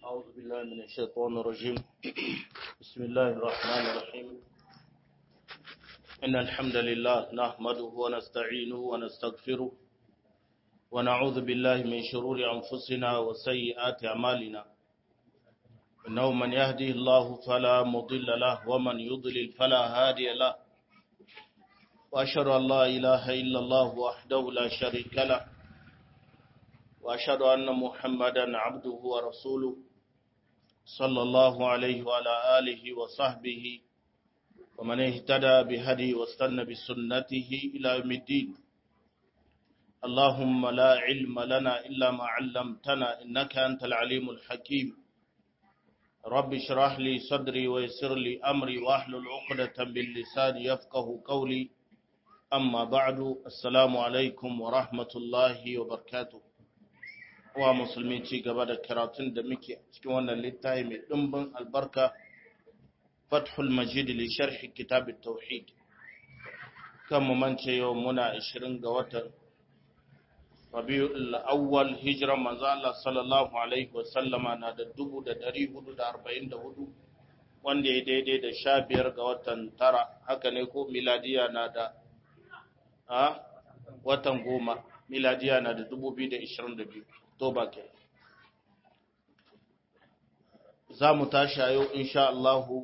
أعوذ بالله من الشيطان الرجيم بسم الله الرحمن الرحيم إن الحمد لله نحمده ونستعينه ونستغفره ونعوذ بالله من شرور أنفسنا وسيئات أعمالنا إنه من يهدي الله فلا مضل له ومن يضلل فلا هادي له وأشهد أن لا إله إلا الله وحده لا شريك له وأشهد أن محمدا عبده ورسوله صلى الله عليه وعلى آله وصحبه ومن اهتدى بهدي واستنى بسنته إلى يوم الدين اللهم لا علم لنا إلا ما علمتنا إنك أنت العليم الحكيم رب اشرح لي صدري ويسر لي أمري واحلل عقدة باللسان يفقه قولي أما بعد السلام عليكم ورحمة الله وبركاته wa musulmi ci gaba da karatun da muke cikin wannan littafi mai ɗumbin albarka fathul majid li sharhi kitab tauhid kan mu mance yau muna 20 ga watan rabiul awwal hijra manzo Allah sallallahu alaihi wa sallama na da 1444 wanda ya daidai da 15 ga watan tara haka ne ko miladiya na da a watan goma miladiya na da 2022 toba ke za mu tashi a yau insha Allahu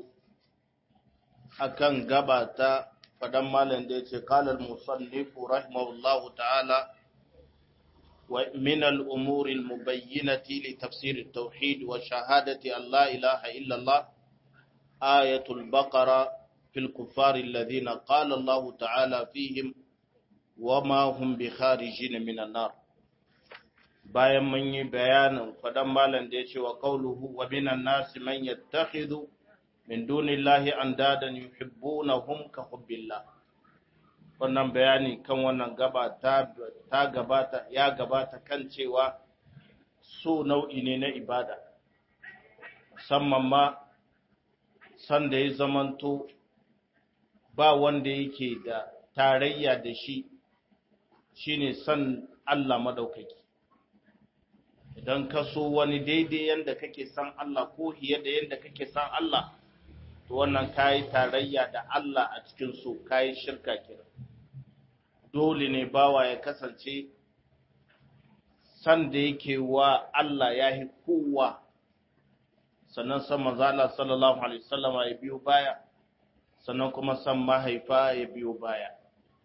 akan gaba ta faɗan malam da ya ce kalar musallifu rahimahullahu ta'ala wa min al'umuri mubayyinati li tafsir tauhid wa shahadati Allah ilaha illallah ayatul baqara fil kuffari alladhina qala Allah ta'ala fihim wa ma hum bi kharijin minan nar bayan mun yi bayanin faɗan malam da ya ce wa ƙauluhu wa minan nasi man yattakhidhu min dunillahi andadan yuhibbunahum ka hubbillah wannan bayani kan wannan gaba ta, ta gabata ya gabata kan cewa so nau'i ne na ibada musamman ma san da ya zamanto ba wanda yake da tarayya da shi shine san Allah madaukaki idan ka so wani daidai yadda kake san Allah ko hiye da yadda kake san Allah to wannan kayi tarayya da Allah a cikin so kayi shirka kira dole ne bawa ya kasance san da yake wa Allah ya yi kowa sannan san manzala sallallahu alaihi wasallama ya biyo baya sannan kuma san mahaifa ya biyo baya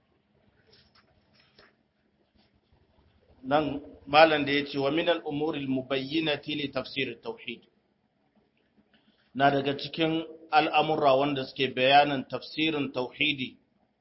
nan malam da ya ce wa minal umuril mubayyinati li tafsir tauhid na daga cikin al'amurra wanda suke bayanin tafsirin tauhidi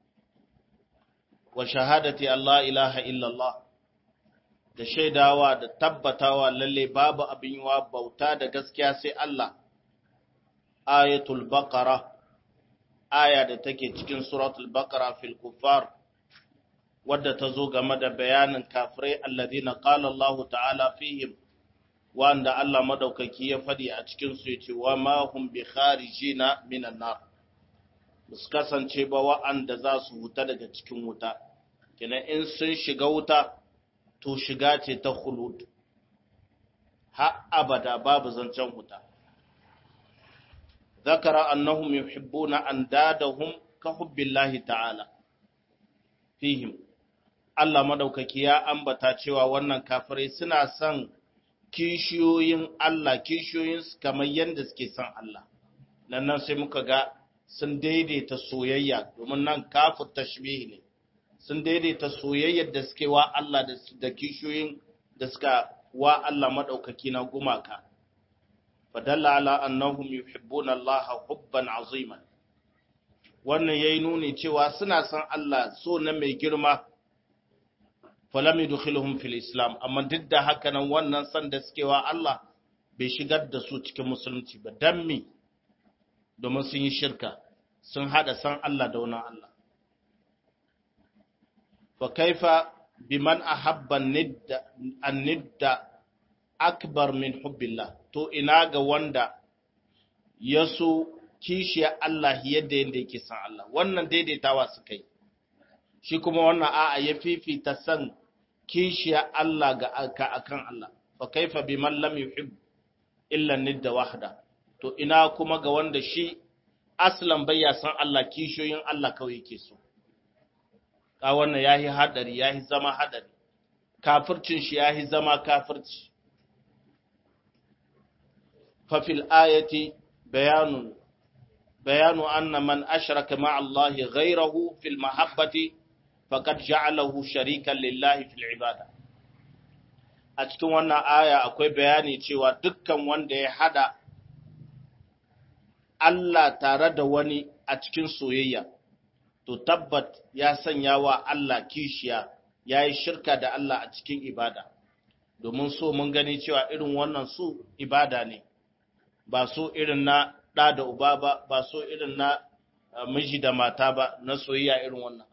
wa shahadati Allah ilaha illallah da shaidawa da tabbatawa lalle babu abin yiwa bauta da gaskiya sai Allah ayatul baqara aya da take cikin suratul baqara fil kuffar wadda ta zo game da bayanin kafirai alladhina qala Allah ta'ala fihim wanda Allah madaukaki ya fadi a cikin su yace wa ma hum bi kharijina minan nar su kasance ba wa'anda za su huta daga cikin wuta kina in sun shiga wuta to shiga ce ta khulud ha abada babu zancen wuta zakara annahum yuhibbuna andadahum ka hubbillahi ta'ala fihim Allah madaukaki ya ambata cewa wannan kafirai suna son kishiyoyin Allah kishiyoyin kamar yadda suke son Allah nan nan sai muka ga sun daidaita soyayya domin nan kafir tashbih ne sun daidaita soyayyar da suke wa Allah da kishiyoyin da suka wa Allah madaukaki na gumaka fadalla ala annahum yuhibbuna Allah hubban aziman wannan yayi nuni cewa suna son Allah so na mai girma falam yudkhiluhum fil islam amma duk da haka nan wannan san da suke wa Allah bai shigar da su cikin musulunci ba dan me domin sun yi shirka sun hada san Allah da wani Allah fa kaifa biman ahabba nidda an-nidda akbar min hubbillah to ina ga wanda ya so kishiya Allah yadda yadda yake san Allah wannan daidaitawa suka yi shi kuma wannan a'a ya fifita san kishiya Allah ga aka akan Allah fa kaifa biman lam yuhib illa nidda wahda to ina kuma ga wanda shi aslan bai ya san Allah kishiyoyin Allah kawai yake so ka wannan yahi hadari yahi zama hadari kafircin shi yahi zama kafirci fa fil ayati bayanun bayanu anna man ashraka ma'a Allah ghayrahu fil mahabbati faqad ja'alahu sharikan lillahi fil ibada a cikin wannan aya akwai bayani cewa dukkan wanda ya hada Allah tare da wani a cikin soyayya, to tabbat ya sanya wa Allah kishiya ya yi shirka da Allah a cikin ibada, domin so mun gani cewa irin wannan su ibada ne, ba so irin na ɗa da uba ba, ba so irin na miji da mata ba, na soyayya irin wannan.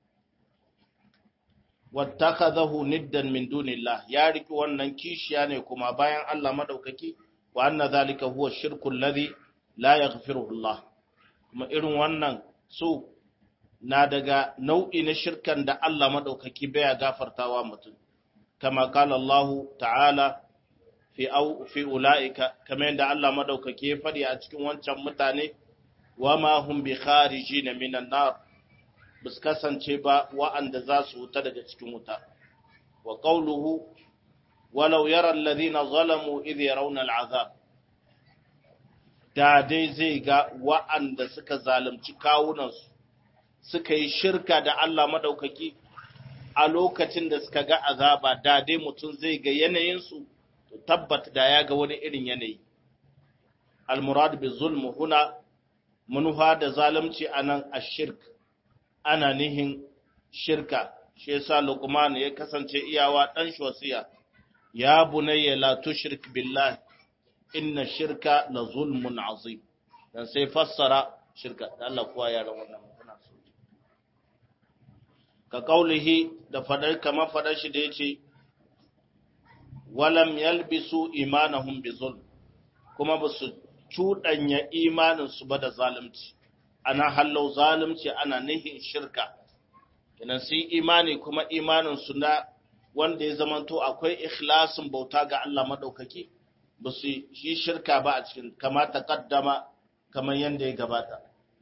Wattakazahu niddan min dunillah ya riki wannan kishiya ne kuma bayan Allah madaukaki wa anna zalika huwa shirkul ladhi la yaghfiruhu Allah kuma irin wannan su na daga nau'i na shirkan da Allah madaukaki baya gafartawa mutum kama kala Allah ta'ala fi au fi ulaika kamar yadda Allah madaukaki ya fadi a cikin wancan mutane wa ma hum bi kharijin minan nar bus kasance ba wa'anda za su wuta daga cikin wuta wa qawluhu walau yara alladhina zalamu idh yarawna al'azab da dai zai ga wa'anda suka zalunci kawunansu suka yi shirka da Allah madaukaki a lokacin da suka ga azaba da dai mutum zai ga yanayinsu to tabbat da ya ga wani irin yanayi al-murad bi zulm huna munuha da zalunci anan ashirk ana nihin shirka shi yasa luqman ya kasance iyawa dan shosiya ya bunayya la tushrik billahi inna shirka la zulmun azim dan sai fassara shirka da Allah kuwa ya ran wannan mutuna so ka kaulihi da fadar kama fadar shi da yace walam yalbisu imanahum bizulm kuma ba su cudanya imanin su ba da zalunci ana hallau zalunci ana nihin shirka kenan sai imani kuma imanin su na wanda ya zamanto akwai ikhlasin bauta ga Allah madaukaki ba su yi shirka ba a cikin kama ta kaddama kamar yadda ya gabata.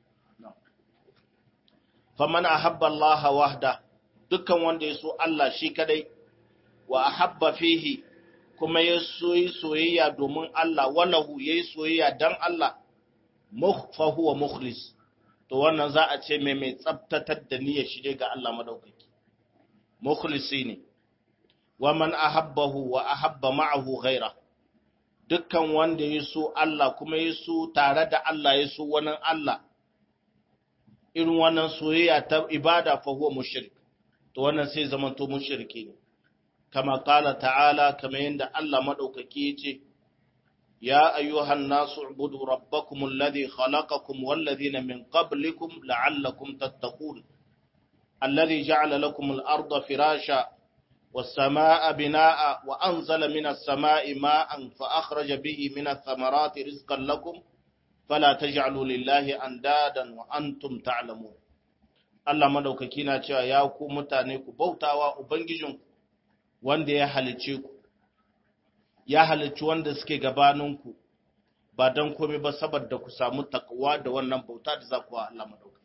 Faman ahabba Allah wahda dukkan wanda ya so Allah shi kadai wa ahabba fihi kuma ya soyi soyayya domin Allah walahu ya yi soyayya don Allah fa huwa mukhlis to wannan za a ce mai mai tsabtatar da niyyar shi ga Allah madaukaki mukhlisi ne wa man ahabbahu wa ahabba ma'ahu ghaira dukkan wanda ya so Allah kuma ya so tare da Allah ya so wani Allah irin wannan soyayya ta ibada fa huwa mushrik to wannan sai zaman to mushriki ne kama qala ta'ala kama yanda Allah madaukaki yace ya ayyuhan nasu ubudu rabbakum alladhi khalaqakum wal ladhina min qablikum la'allakum tattaqun alladhi ja'ala lakum al-ardha firasha والسماء بناء وأنزل من السماء ماء فأخرج به من الثمرات رزقا لكم فلا تجعلوا لله أندادا وأنتم تعلمون Allah madaukaki na cewa ya ku mutane ku bautawa Ubangijinku wanda ya halicce ku, ya halicci wanda suke gabaninku ba don komai ba saboda ku samu takwa da wannan bauta da za ku wa Allah madaukaki.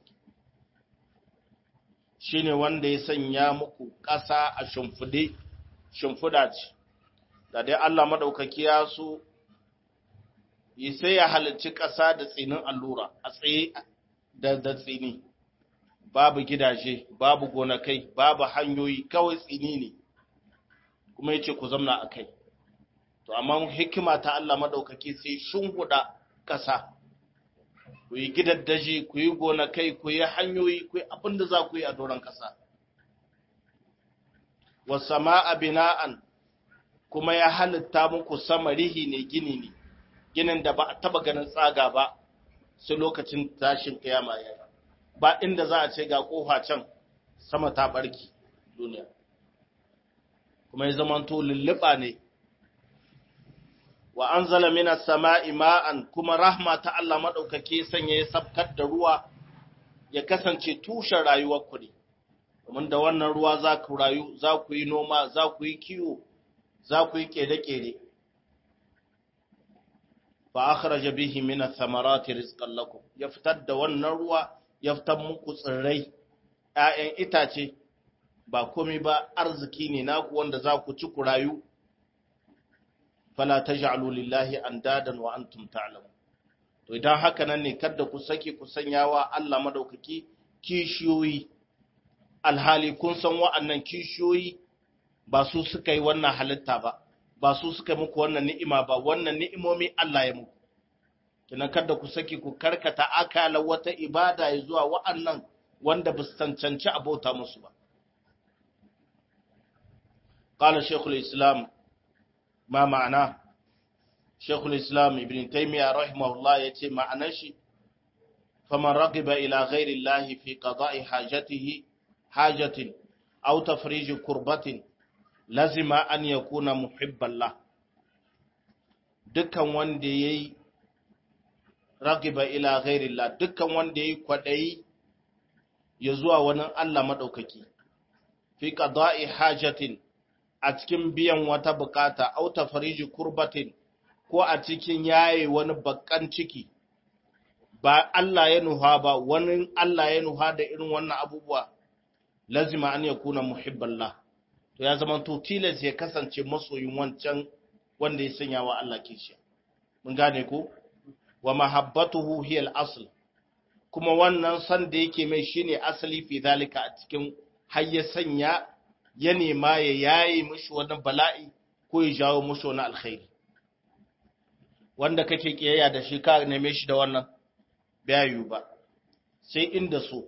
Shi ne wanda ya sanya muku ƙasa a shimfiɗe, shimfiɗa ce, da dai Allah madaukaki ya so sai ya halicci ƙasa da tsinin allura a tsaye da da tsini babu gidaje babu gonakai babu hanyoyi kawai tsini ne kuma yace ku zamna a kai to amma hikima ta Allah madaukaki sai shunhuda ƙasa ku yi gidaddaji ku yi gonakai ku yi hanyoyi ku yi abin da za ku yi a doron ƙasa wasama'a bina'an kuma ya halitta muku sama rihi ne gini ne ginin da ba a taba ganin tsaga ba sai lokacin tashin kiyama ya ba inda za a ce ga kofa can sama ta barki duniya kuma ya zamanto lulluɓa ne wa an zala mina sama'i ma'an kuma rahma ta Allah maɗaukake sanya ya sabkar da ruwa ya kasance tushen rayuwar ku ne domin da wannan ruwa za ku rayu za ku yi noma za ku yi kiwo za ku yi ƙere-ƙere fa akhraja bihi min ath-thamarati rizqan lakum ya fitar da wannan ruwa ya fitar muku tsirrai ƴaƴan itace ba komai ba arziki ne naku wanda za ku ci ku rayu fala taj'alu lillahi andadan wa antum ta'lamun to idan haka nan ne kada ku sake ku sanyawa Allah madaukaki kishiyoyi alhali kun san wa'annan kishiyoyi ba su suka yi wannan halitta ba ba su suka muku wannan ni'ima ba wannan ni'imomi Allah ya muku kina kada ku saki ku karkata akala wata ibada ya zuwa wa'annan wanda ba su cancanci abota musu ba qala shaykhul islam ma ma'ana shaykhul islam ibn taymiyyah rahimahullah yace ma'anar shi faman ragiba ila ghairi llahi fi qada'i hajatihi hajatin aw tafrij kurbatin lazima an yakuna muhibban lah dukkan wanda yayi ragiba ila ghairillah dukkan wanda yayi kwadayi ya zuwa wani Allah madaukaki fi qada'i hajatin a cikin biyan wata bukata au tafriji kurbatin ko a cikin yaye wani bakkan ciki ba Allah ya nuha ba wani Allah ya nuha da irin wannan abubuwa lazima an yakuna muhibballah to ya zama to tilas ya kasance masoyin wancan wanda ya sanya wa Allah kishiya mun gane ko wa mahabbatuhu hiya al-asl kuma wannan san da yake mai shine asali fi zalika a cikin har ya sanya ya nema ya yayi mishi wani bala'i ko ya jawo mishi wani alkhairi wanda kake kiyayya da shi ka neme shi da wannan bayu ba sai inda so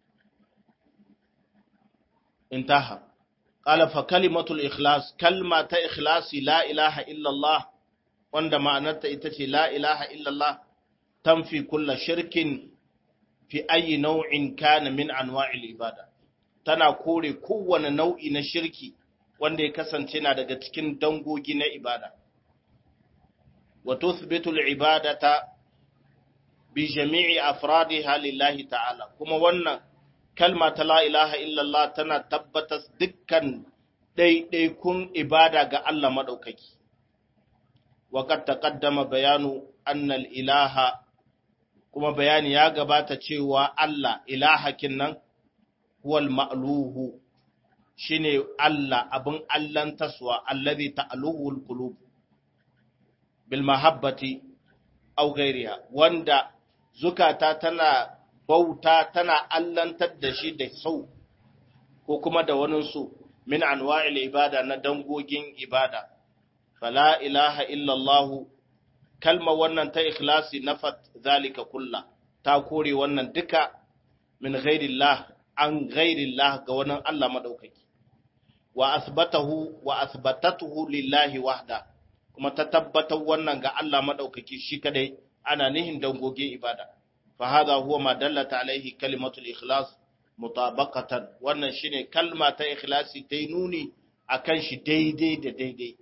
intaha qala fa kalimatul ikhlas kalma ta ikhlasi la ilaha illa Allah wanda ma'anarta ita ce la ilaha illa Allah tanfi kulla shirkin fi ayi nau'in kana min anwa'il ibada tana kore kowane nau'i na shirki wanda ya kasance na daga cikin dangogi na ibada wa tuthbitu al-ibadata bi jami'i afradiha lillahi ta'ala kuma wannan kalma ta la ilaha illallah tana tabbatar dukkan ɗaiɗaikun ibada ga Allah maɗaukaki wa qad taqaddama bayanu anna al-ilaha kuma bayani ya gabata cewa Allah ilahakin nan huwal ma'luhu shine Allah abin Allahn taswa allazi ta'aluhu al-qulub bil mahabbati aw ghayriha wanda zukata tana bauta tana allantar da shi da sau ko kuma da wani su min anwa'il ibada na dangogin ibada fala ilaha illallah kalma wannan ta ikhlasi nafat zalika kulla ta kore wannan duka min ghairillah an ghairillah ga wannan Allah madaukaki wa asbatahu wa asbatatuhu lillahi wahda kuma ta tabbatar wannan ga Allah madaukaki shi kadai ana nihin dangogin ibada fa hadha huwa ma dallata alaihi kalimatul ikhlas mutabaqatan wannan shine kalma ta ikhlasi ta nuni akan shi daidai da daidai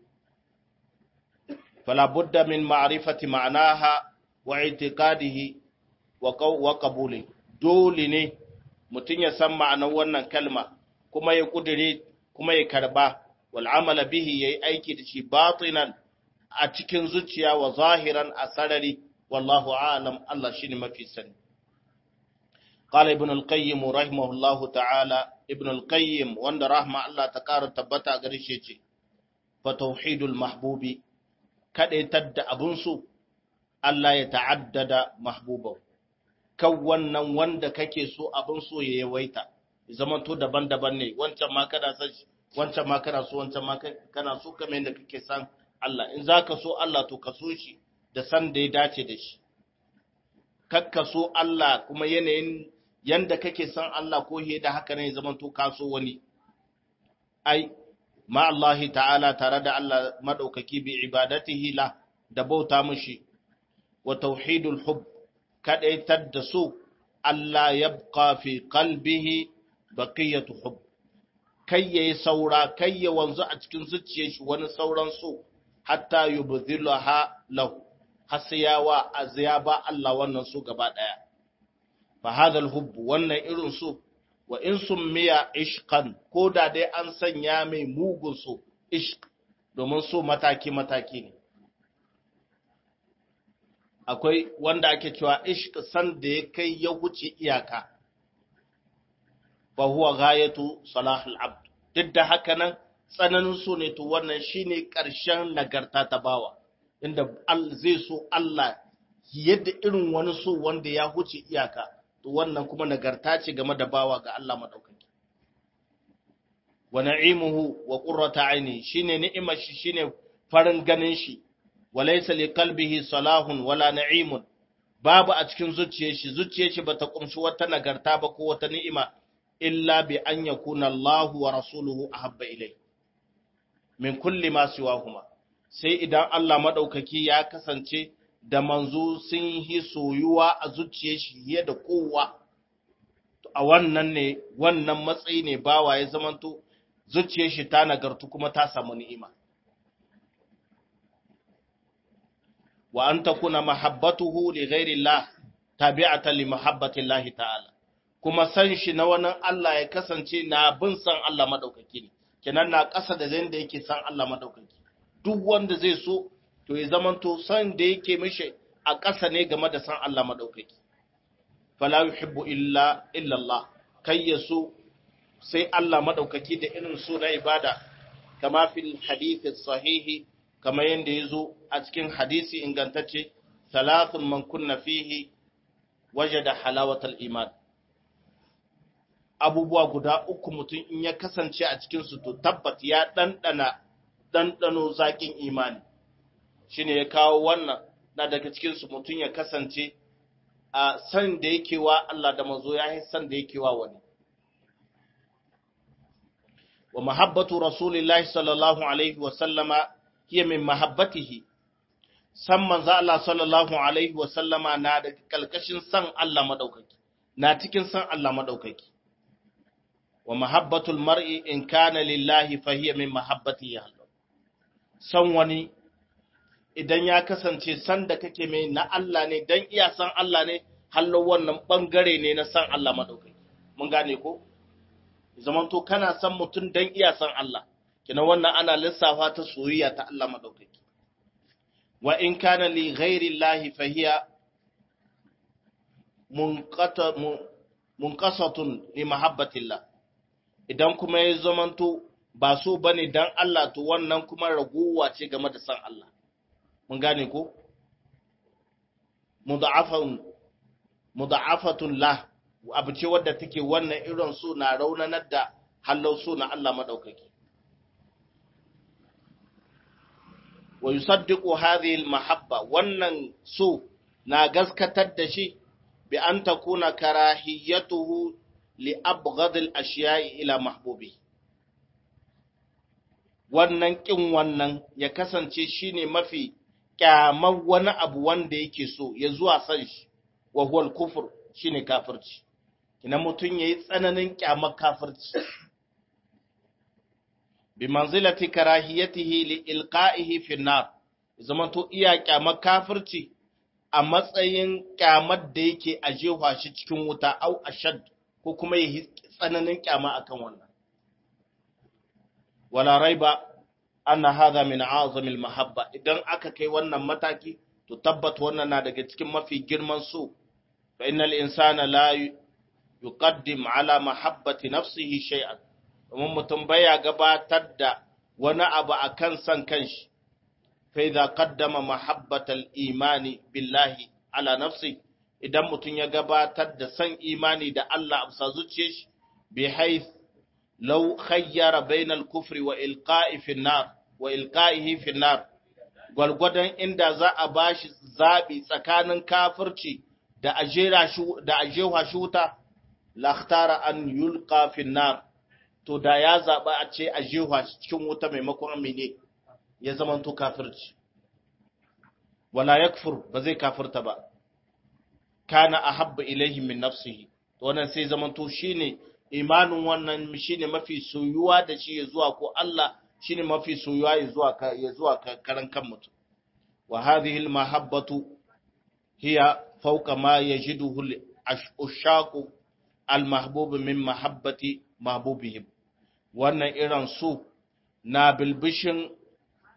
فلا بد من معرفة معناها واعتقاده وقبوله dole ne mutum ya san ma'anar wannan kalma kuma ya kudure kuma ya karba wal amala bihi yayi aiki da shi batinan a cikin zuciya wa zahiran a sarari wallahu a'lam Allah shine mafi sani qala ibn al-qayyim rahimahullahu ta'ala ibn al-qayyim wanda rahma Allah ta kara tabbata gare shi ce fa tauhidul mahbubi kaɗaitar da abinsu, Allah ya ta'addada mahbubau, kan wannan wanda kake so abin so ya yawaita, zama to daban-daban ne, wancan ma kana san shi, wancan ma kana so, wancan ma kana so kamar yadda kake san Allah, in za ka so Allah to ka so shi da san da ya dace da shi. Kakka so Allah kuma yanayin yanda kake san Allah ko da haka ne zama to ka so wani. Ai, ma Allah ta'ala tare da Allah maɗaukaki bi ibadatihi la da bauta mushi wa tauhidul hub kadaitar da su Allah ya fi qalbihi baqiyatu hub kai yayi saura kai ya wanzu a cikin zuciyar shi wani sauran su hatta yubdhilaha lahu hasiyawa aziyaba Allah wannan su gaba daya fa hadha hub wannan irin su wa in summiya ishqan ko da dai an sanya mai mugun so ishq domin so mataki-mataki ne akwai wanda ake cewa ishq san da ya kai ya wuce iyaka fa huwa ghayatu salahul abd duk da haka nan tsananin so ne to wannan shine ƙarshen nagarta ta bawa inda zai so Allah yadda irin wani so wanda ya huce iyaka to wannan kuma nagarta ce game da bawa ga Allah madaukaki wa na'imuhu wa qurrata aini shine ni'imar shi shine farin ganin shi wa laysa li qalbihi salahun wala na'imun babu a cikin zuciyar shi zuciyar shi bata kumshi wata nagarta ba ko wata ni'ima illa bi an yakuna Allahu wa rasuluhu ahabba ilayhi min kulli ma siwahuma sai idan Allah madaukaki ya kasance da manzo sun yi soyuwa a zuciyar shi fiye da kowa a wannan ne wannan matsayi ne bawa ya zamanto zuciyar shi ta nagartu kuma ta samu ni'ima wa an takuna mahabbatuhu li ghairi Allah tabi'atan li mahabbati Allah ta'ala kuma san shi na wani Allah ya kasance na bin san Allah madaukaki ne kenan na ƙasa da zai da yake san Allah madaukaki duk wanda zai so to ya zamanto san da yake mishi a ƙasa ne game da san Allah madaukaki fala yuhibbu illa illa Allah kai ya so sai Allah madaukaki da irin so na ibada kama fil hadith sahihi kama yanda yazo a cikin hadisi ingantacce thalathun man kunna fihi wajada halawatal iman abubuwa guda uku mutum in ya kasance a cikinsu to tabbat ya ɗanɗana ɗanɗano zaƙin imani shi ne ya kawo wannan na daga cikinsu mutum ya kasance a san da yake wa Allah da mazo ya yi san da yake wa wani wa mahabbatu rasulillahi sallallahu alaihi wa sallama hiya min mahabbatihi san manzo Allah sallallahu alaihi wa sallama na daga kalkashin san Allah madaukaki na cikin san Allah madaukaki wa mahabbatul mar'i in kana lillahi fa hiya min mahabbati Allah san wani idan ya kasance san da kake mai na Allah ne dan iya san Allah ne hallo wannan bangare ne na san Allah madaukaki mun gane ko zaman to kana san mutum dan iya san Allah kina wannan ana lissafa ta soyayya ta Allah madaukaki wa in kana li ghairi Allah fa hiya munqata munqasatun li mahabbatillah idan kuma ya zamanto ba so ba ne don Allah to wannan kuma raguwa ce game da san Allah. Mun gane ko? Muda'afatun la, abu ce wadda take wannan irin so na raunanar da hallau so na Allah maɗaukaki. Wa yusaddiqu hadhihi mahabba wannan so na gaskatar da shi bi an takuna karahiyatuhu li'abghad al-ashiya'i ila mahbubi wannan kin wannan ya kasance shine mafi kyamar wani abu wanda yake so ya zuwa san shi wa huwa al-kufr shine kafirci kina mutun yayi tsananin kyamar kafirci bi manzilati karahiyatihi li ilqa'ihi fi an-nar zaman to iya kyamar kafirci a matsayin kyamar da yake ajewa shi cikin wuta au ashad ko kuma yi tsananin kyama akan wannan wala raiba anna hadha min a'zami al-mahabba idan aka kai wannan mataki to tabbat wannan na daga cikin mafi girman so fa innal insana la yuqaddim ala mahabbati nafsihi shay'an domin mutum baya gabatar da wani abu akan san kanshi fa idza qaddama mahabbatal imani billahi ala nafsihi idan mutum ya gabatar da san imani da Allah a bisa zuciyar shi bi haith law khayyara bainal kufri wa ilqa'i fi nar wa ilqa'ihi fi nar gwalgwadon inda za a bashi zabi tsakanin kafirci da ajera shi da ajewa shi wuta lakhtara an yulqa fi nar to da ya zaba a ce ajewa shi cikin wuta maimakon amine ya zama to kafirci wala yakfur ba zai kafirta ba kana ahabba ilaihi min nafsihi to wannan sai zaman to shine imanin wannan shine mafi soyuwa da shi ya zuwa ko Allah shine mafi soyuwa ya zuwa ka ya zuwa karan kan mutum wa hadhihi al mahabbatu hiya fawqa ma yajiduhu al ushaqu al mahbub min mahabbati mahbubihim wannan irin su na bilbishin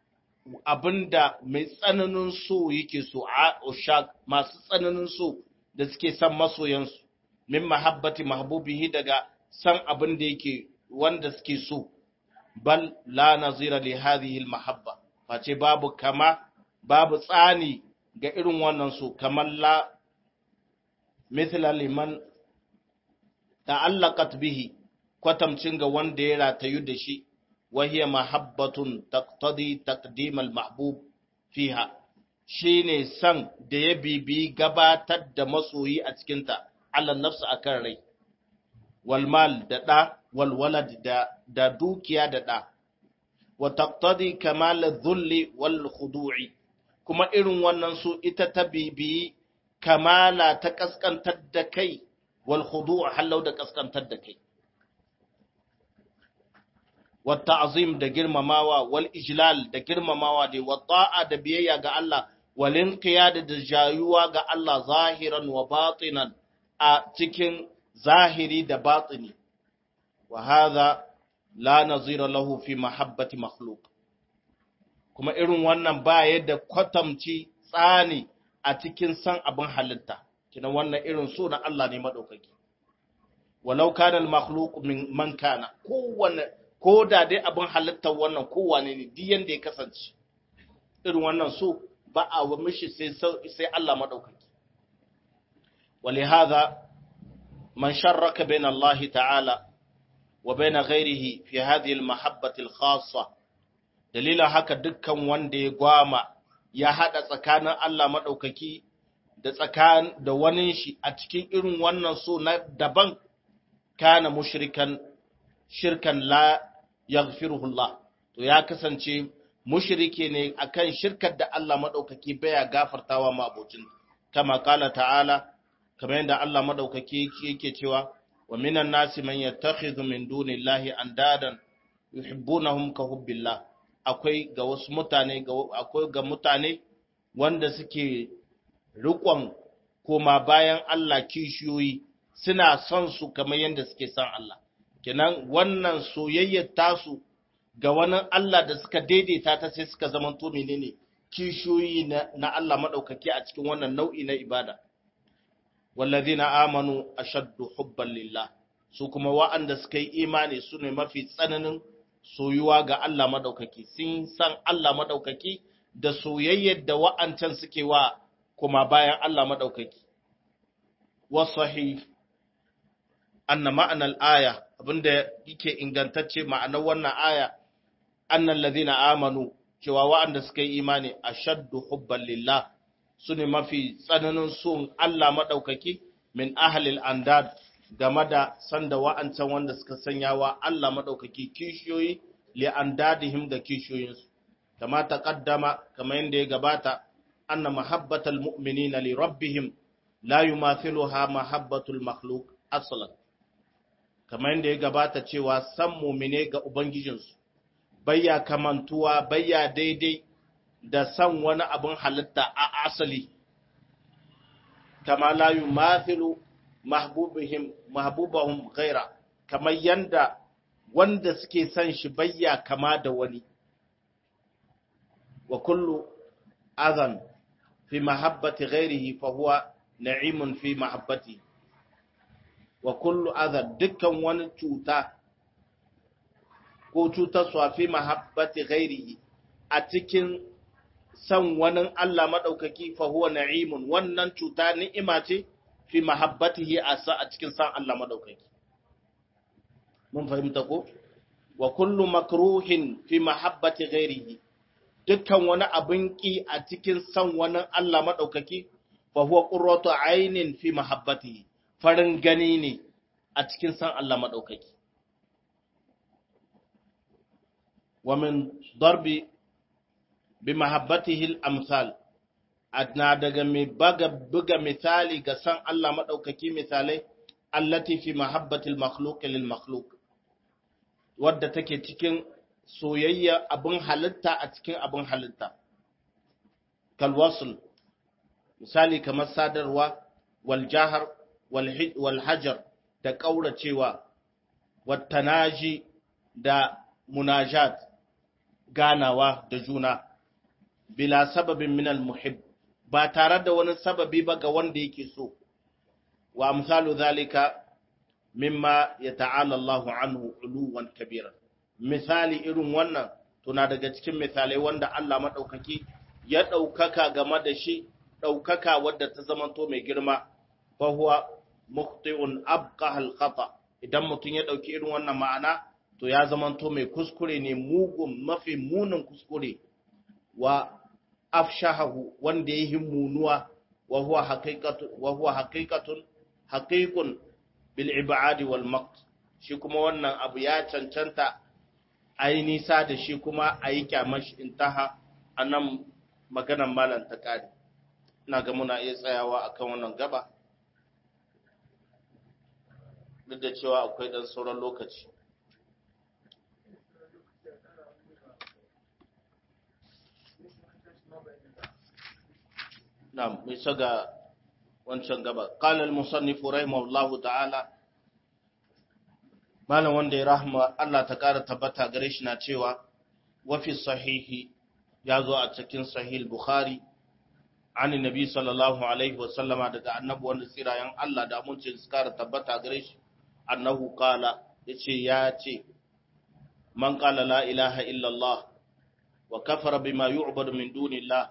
abinda mai tsananin so yake so a ushaq masu tsananin so da suke san masoyansu min mahabbati mahbubihi daga san abin da yake wanda suke so bal la nazira li hadhihi mahabba face babu kama babu tsani ga irin wannan so kamar la mithla liman ta'allaqat bihi kwatamcin ga wanda ya ratayu da shi وهي محبة تقتضي تقديم المحبوب فيها shine san da ya bibi gabatar da masoyi a cikinta ala nafsu akan rai wal mal da da wal walad da da dukiya da da wa taqtadi kamal adh-dhulli wal khudu'i kuma irin wannan su ita ta bibi kamala ta kaskantar da kai wal khudu' halau da kaskantar da kai والتعظيم da girmamawa wal ijlal da girmamawa da wata'a da biyayya ga Allah wal inqiyad da jayuwa ga Allah zahiran wa batinan a cikin zahiri da batini wa hadha la nazira lahu fi mahabbati makhluq kuma irin wannan ba yadda kwatamci tsani a cikin san abin halitta kina wannan irin so na Allah ne madaukaki walau kana al makhluq min man kana kowanne ko da dai abin halittar wannan kowane ne duk yanda ya kasance irin wannan so ba a wa mishi sai sai Allah madaukaki ولهذا من شرك بين الله تعالى وبين غيره في هذه المحبة الخاصة دليل haka dukkan wanda ya gwama ya hada tsakanin Allah madaukaki da tsakan da wani shi a cikin irin wannan so na daban kana mushrikan shirkan la yaghfiruhu Allah to ya kasance mushrike ne akan shirkar da Allah madaukaki baya gafartawa ma abocin kama kala ta'ala kamar yadda Allah madaukaki yake cewa wa minan nasi man yattakhidhu min dunillahi andadan yuhibbunahum ka hubbillah akwai ga wasu mutane akwai ga mutane wanda suke riƙon koma bayan Allah kishiyoyi suna son su kamar yadda suke son Allah kenan wannan soyayyar tasu ga wani Allah da suka daidaita ta sai suka zama to menene kishiyoyi na Allah madaukaki a cikin wannan nau'i na ibada wallazina amanu ashaddu hubban lillah su kuma wa'anda suka yi imani su ne mafi tsananin soyuwa ga Allah madaukaki sun san Allah madaukaki da soyayyar da wa'ancan suke wa kuma bayan Allah madaukaki wasahih anna ma'anar aya abinda yake ingantacce ma'anar wannan aya annal ladhina amanu cewa wa'anda suka yi imani ashaddu hubban lillah sune mafi tsananin son Allah madaukaki min ahlil andad game da sanda wa'ancan wanda suka sanya wa Allah madaukaki kishiyoyi li andadihim da kishiyoyinsu kama taqaddama kama yanda ya gabata anna mahabbatal mu'minina li rabbihim la yumathiluha mahabbatul makhluq aslan kamar yadda ya gabata cewa san mumine ga Ubangijinsu, bayya kamantuwa, bayya daidai da san wani abin halitta a asali, kama layu mathilu mahbubahum gaira, kamar yadda wanda suke san shi bayya kama da wani. Wa kullu azan fi mahabbati ghairihi fa huwa na'imun fi mahabbati. wa kullu adha dukkan wani cuta ko cutar swafi mahabbati ghairihi a cikin san wani Allah madaukaki fa huwa na'imun wannan cuta ni'ima ce fi mahabbatihi a sa a cikin san Allah madaukaki mun fahimta ko wa kullu makruhin fi mahabbati ghairihi dukkan wani abin ki a cikin san wani Allah madaukaki fa huwa qurratu ainin fi mahabbatihi farin gani ne a cikin san Allah maɗaukaki. Wa min darbi bi mahabbatihil amsal, na daga mai buga misali ga san Allah maɗaukaki misalai, allati fi mahabbatil makhluk lil makhluk, wadda take cikin soyayya abin halitta a cikin abin halitta. Kalwasul, misali kamar sadarwa, wal jahar, walhajar da ƙauracewa wattanaji da munajat ganawa da juna bila sababin min al-muhib ba tare da wani sababi ba ga wanda yake so wa misalu zalika mimma yata'ala Allahu anhu uluwan kabira misali irin wannan tuna daga cikin misalai wanda Allah madaukaki ya daukaka game da shi daukaka wadda ta zamanto mai girma fa huwa mukhti'un abqa al-khata idan mutum ya dauki irin wannan ma'ana to ya zamanto mai kuskure ne mugun mafi munin kuskure wa afshahu wanda ya yi munuwa wa huwa haqiqatu wa huwa haqiqatun haqiqun bil ibadi wal maqt shi kuma wannan abu ya cancanta ayi nisa da shi kuma ayi kyamar shi intaha anan maganan malam ta kare ina ga muna iya tsayawa akan wannan gaba duk da cewa akwai dan sauran lokaci نعم ميسغا wancan gaba qala al-musannif rahimahullahu ta'ala malam wanda ya rahma Allah ta kara tabbata gare shi na cewa wa fi sahihi ya zo a cikin sahih bukhari an nabi sallallahu alaihi wa sallama daga annabi wanda tsirayen Allah da mun ce su kara tabbata gare shi annahu qala yace ya ce man qala la ilaha illa Allah wa kafara bima yu'badu min dunillah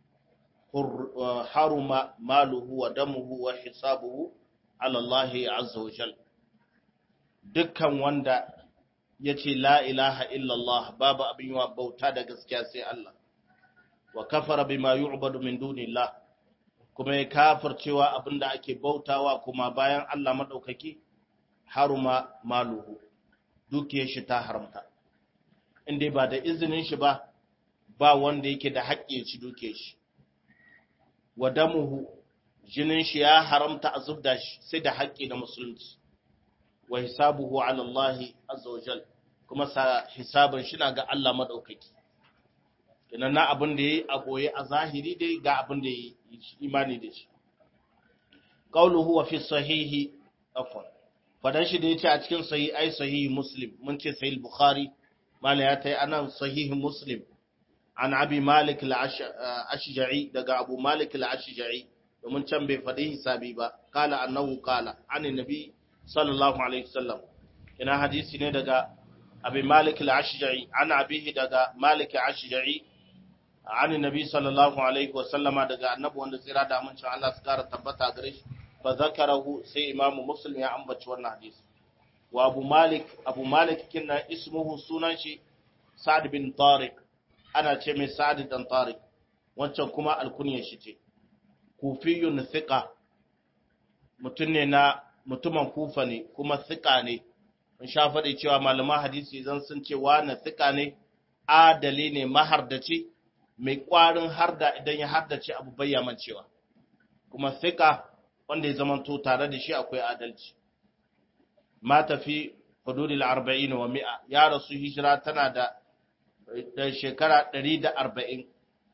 haruma maluhu wa damuhu wa hisabuhu ala Allah azza wa jal dukkan wanda yace la ilaha illallah babu abin yawa bauta da gaskiya sai Allah wa kafara bima yu'badu min dunillah kuma ya kafircewa abinda ake bautawa kuma bayan Allah madaukaki haruma maluhu dukiyar shi ta haramta inda ba da izinin shi ba ba wanda yake da haƙƙi ya ci dukiyar shi wa damuhu jinin shi ya haramta a zubda shi sai da haƙƙi na musulunci wa hisabuhu ala Allah azza wa jal kuma sa hisabin shi na ga Allah madaukaki kenan na abin da yayi a boye a zahiri dai ga abin da yayi imani da shi qawluhu wa fi sahihi afwan fadan shi da yace a cikin sahih ai sahihi muslim mun ce sahih bukhari mala ya tai anan sahihi muslim an abi malik al-ashja'i daga abu malik al-ashja'i domin can bai faɗi hisabi ba kala annahu kala an nabi sallallahu alaihi wasallam ina hadisi ne daga abi malik al-ashja'i an abihi daga malik al-ashja'i an nabi sallallahu alaihi wasallama daga annabi wanda tsira da amincin Allah su kara tabbata gare shi fa zakarahu sai imamu muslim ya ambaci wannan hadisi wa abu malik abu malik kinna ismuhu sunan shi sa'd bin tariq ana ce mai sa'ad dan tariq wancan kuma alkunyar shi ce kufiyun thiqa mutum ne na mutumin kufa ne kuma thiqa ne mun sha faɗi cewa malaman hadisi idan sun ce na thiqa ne adali ne mahardaci mai ƙwarin harda idan ya hardace abu bayyaman cewa kuma thiqa wanda ya zamanto tare da shi akwai adalci mata fi hududil 40 wa 100 ya rasu hijira tana da da shekara ɗari da arba'in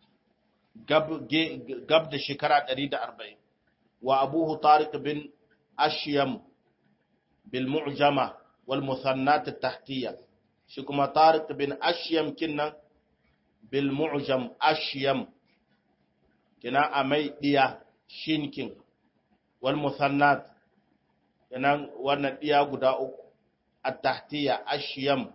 gab da shekara ɗari da arba'in wa abuhu tariq bin ashiyam bil mu'jama wal musannat tahtiyya shi kuma tariq bin ashiyam kinnan bil mu'jam ashiyam kina amai diya shinkin wal musannat kina wannan diya guda uku at tahtiyya ashiyam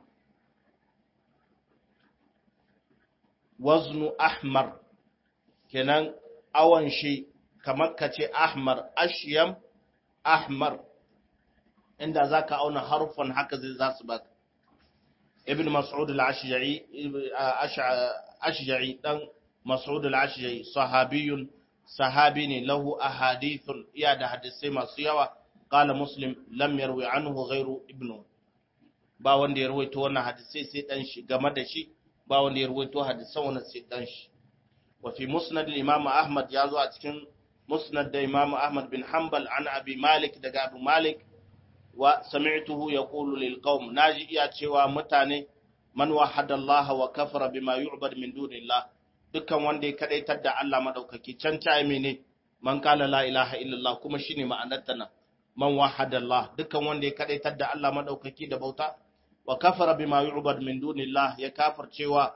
waznu ahmar kenan awon shi kamar ka ce ahmar ashyam ahmar inda za ka auna harufan haka zai za su baka ibn mas'ud al-ashja'i ashja'i dan mas'ud al-ashja'i sahabiyun sahabi ne lahu ahadithun iya da hadisai masu yawa qala muslim lam yarwi anhu ghairu ibnu ba wanda ya rawaito wannan hadisai sai dan shi game da shi ba wanda ya ruwaito hadisan wannan sai dan shi wa fi musnad al-imam ahmad ya zo a cikin musnad da imam ahmad bin hanbal an abi malik daga abu malik wa sami'tuhu yaqulu lil qaum naji iya cewa mutane man wahada Allah wa kafara bima yu'bad min dunillah dukkan wanda ya kadaitar da Allah madaukaki can ta mene man kala la ilaha illallah kuma shine ma'anar ta nan man wahada Allah dukkan wanda ya kadaitar da Allah madaukaki da bauta wa kafara bima yu'bad min dunillah ya kafircewa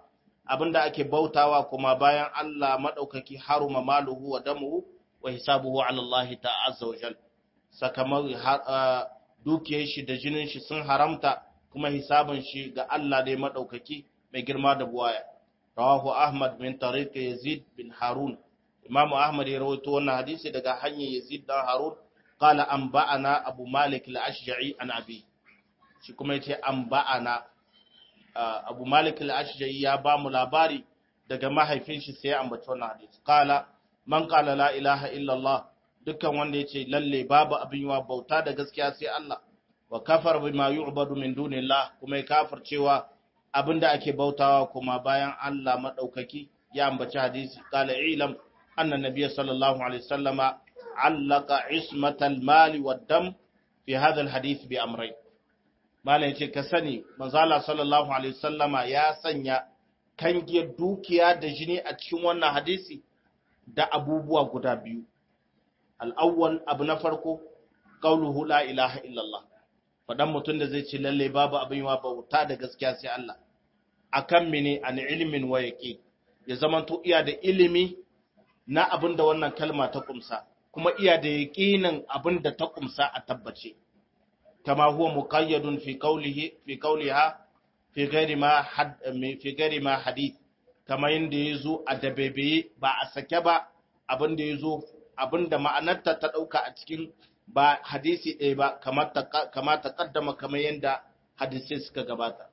abinda ake bautawa kuma bayan Allah madaukaki haruma maluhu wa damuhu wa hisabuhu ala Allah ta'azza wa jal sakamakon dukiyar shi da jinin shi sun haramta kuma hisabin shi ga Allah ne madaukaki mai girma da buwaya rawahu ahmad min tariq yazid bin harun imamu ahmad ya rawaito wannan hadisi daga hanyar yazid dan harun qala anba'ana abu malik al-ashja'i an abi shi kuma yace anba'ana abu malik al-ashja'i ya ba mu labari daga mahaifin shi sai ya ambaci wannan hadisi qala man qala la ilaha illa allah dukkan wanda yace lalle babu abin yawa bauta da gaskiya sai Allah wa kafar bima yu'badu min dunillah kuma ya kafir cewa abinda ake bautawa kuma bayan Allah madaukaki ya ambaci hadisi qala ilam anna nabiy sallallahu alaihi wasallama allaka ismatal mali wad dam fi hadha al hadith bi amrayn malam yace ka sani manzo Allah sallallahu alaihi wasallama ya sanya kangiyar dukiya da jini a cikin wannan hadisi da abubuwa guda biyu al-awwal abu na farko qauluhu la ilaha illallah fadan mutum da zai ce lalle babu abin yawa bauta da gaskiya sai Allah akan mene an ilimin wa yaqi ya zamanto iya da ilimi na abin da wannan kalma ta kumsa kuma iya da yaqinin abin da ta kumsa a tabbace kama huwa muqayyadun fi qawlihi fi qawliha fi ghairi ma had fi ghairi ma hadith kama yanda yazo a dabebe ba a sake ba abin da yazo abin da ma'anarta ta dauka a cikin ba hadisi ɗaya ba kama ta kaddama kamar yadda hadisai suka gabata.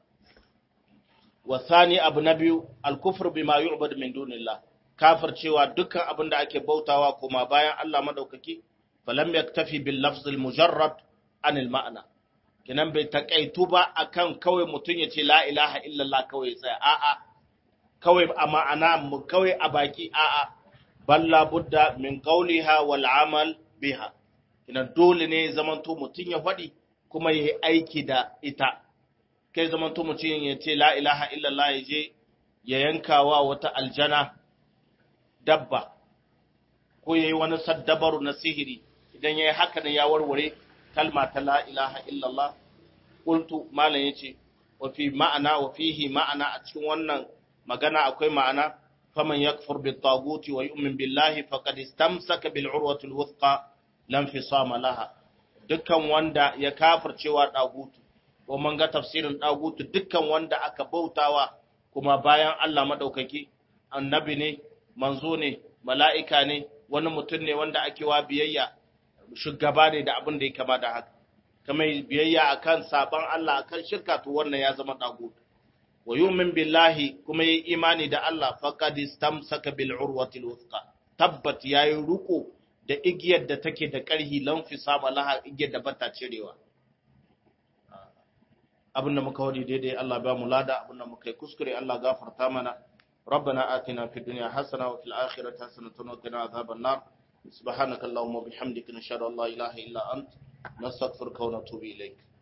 Wasani abu na biyu, alkufur bi ma yu'bad min dunillah, kafir cewa dukkan abin da ake bautawa kuma bayan Allah madaukaki, falam yaktafi bil lafzil mujarrad anil ma'ana. Kinan bai takaitu ba akan kawai mutum ya ce la ilaha illallah kawai tsaya a'a kawai a ma'ana mu kawai a baki a'a balla budda min qawliha wal amal biha ina dole ne zamanto mutum ya faɗi kuma ya yi aiki da ita kai zamanto mutum ya ce la ilaha illallah ya je ya yankawa wata aljana dabba ko ya yi wani saddabaru na sihiri idan ya yi haka ne ya warware kalma ta la ilaha illallah qultu malam yace wa fi ma'ana wa fihi ma'ana a cikin wannan magana akwai ma'ana faman yakfur bit taguti wa yu'min billahi faqad istamsaka bil urwati al wuthqa lam fisama laha dukkan wanda ya kafircewa dagutu ko mun ga tafsirin dagutu dukkan wanda aka bautawa kuma bayan Allah madaukaki annabi ne manzo ne mala'ika ne wani mutum ne wanda ake wa biyayya shugaba ne da abin da ya kama da haka kamar biyayya akan saban Allah akan shirka to wannan ya zama dagutu wa yu'min billahi kuma yi imani da Allah faqad istamsaka bil urwati al wuthqa tabbat yayi ruko da igiyar da take da ƙarhi lamfi saba laha igiyar da bata cirewa abinda muka wadi daidai Allah ba mu lada abinda muka yi kuskure Allah gafarta mana ربنا آتنا في الدنيا حسنة وفي الآخرة حسنة وقنا عذاب النار سبحانك اللهم وبحمدك نشهد أن لا إله إلا أنت نستغفرك ونتوب إليك